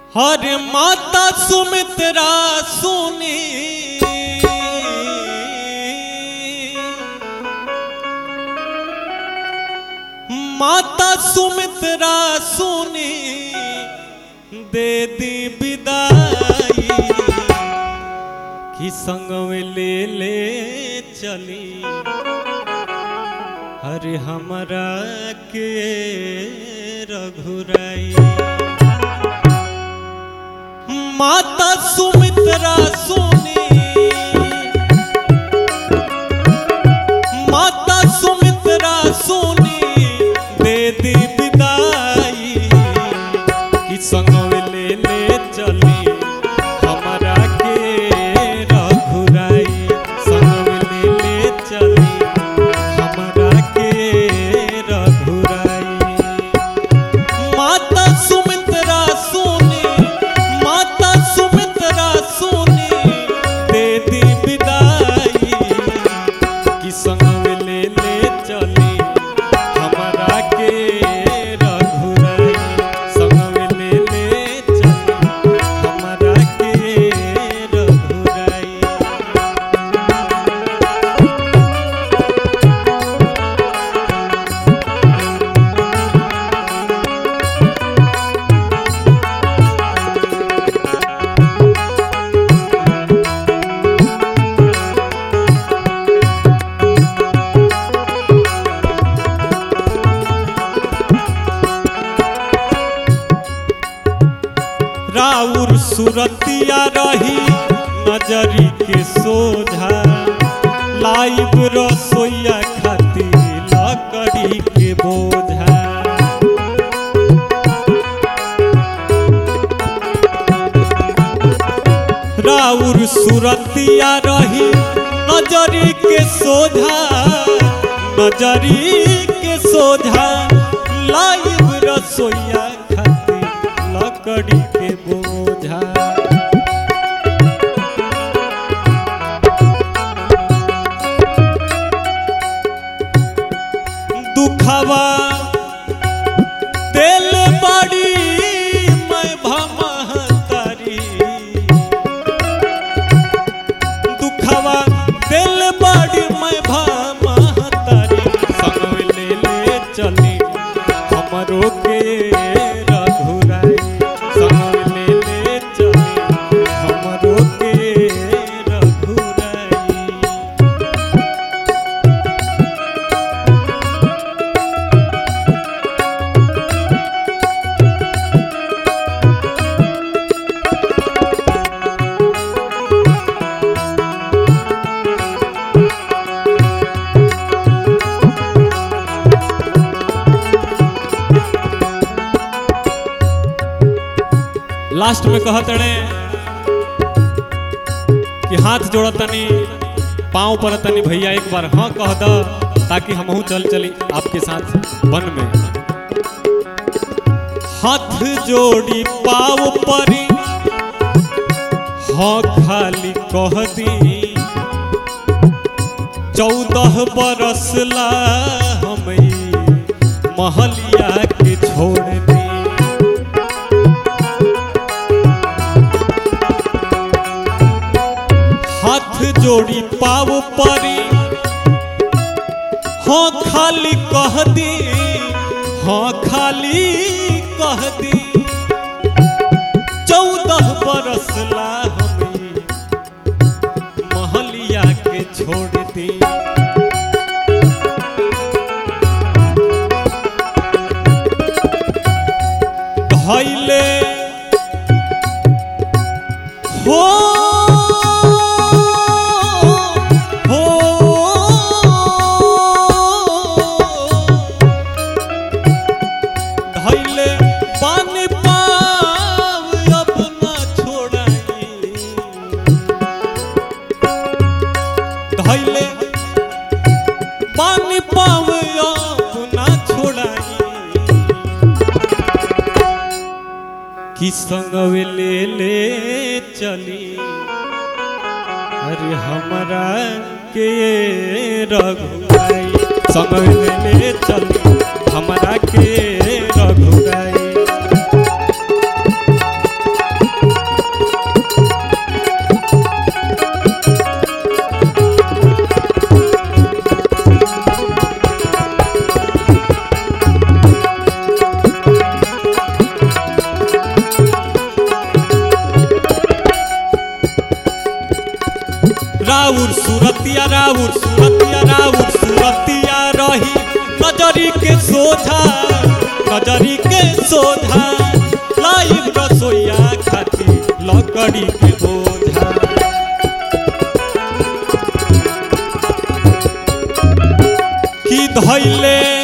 हर माता सुमित्रा सुनी माता सुमित्रा सुनी दे दी विदाई कि संग में ले ले चली हरे हमरा के रघुराई माता सुमित्रा सुनी माता सुमित्रा सुनी दे दी विदाई कि संग में ले ले चली हमरा के रघुराई संग में ले ले चली हमरा के रघुराई माता सुमित्रा सोनी माता सुमित्रा सोनी दे दी विदाई कि संग में ले ले चली हमरा के रघुराई संग में ले ले चली हमरा के रघुराई राउर सुरतिया रही नजरी के सोझा लाइव रसोईया खाती लकड़ी के बोझा राउर सुरतिया रही नजरी के सोझा नजरी के सोझा लाइव रसोईया खाती लकड़ी के बोझा दुखवा दिल बड़ी मैं भमहतारी दुखवा दिल बड़ी मैं भमहतारी संग ले ले चली हमरो के रघुराई संग ले ले चली हमरो के रघुराई लास्ट में कहत रहे कि हाथ जोड़तनी पाँव पड़तनी भैया एक बार हाँ कह द ताकि हमहू चल चली आपके साथ वन में हाथ जोड़ी पाव परी हाँ खाली कह दी चौदह बरस ला हम महलिया के छोड़ दी हाथ जोड़ी पाव परी हाँ खाली कह दी हाँ खाली कह दी चौदह बरस ला हमें महलिया के छोड़ दी धैले हो हो धैले पानी पाव अब न छोड़ाई धैले पानी पाव अब न छोड़ाई कि संगवे ले ले चली अरे हमरा के रघुराई संगवे ले ले चली हमरा के रघुराई राउर सूरतिया राउर सूरतिया राउर सूरतिया रही नजरी के सोझा नजरी के सोझा लाइव रसोईया खाती लकड़ी के बोझा की धैले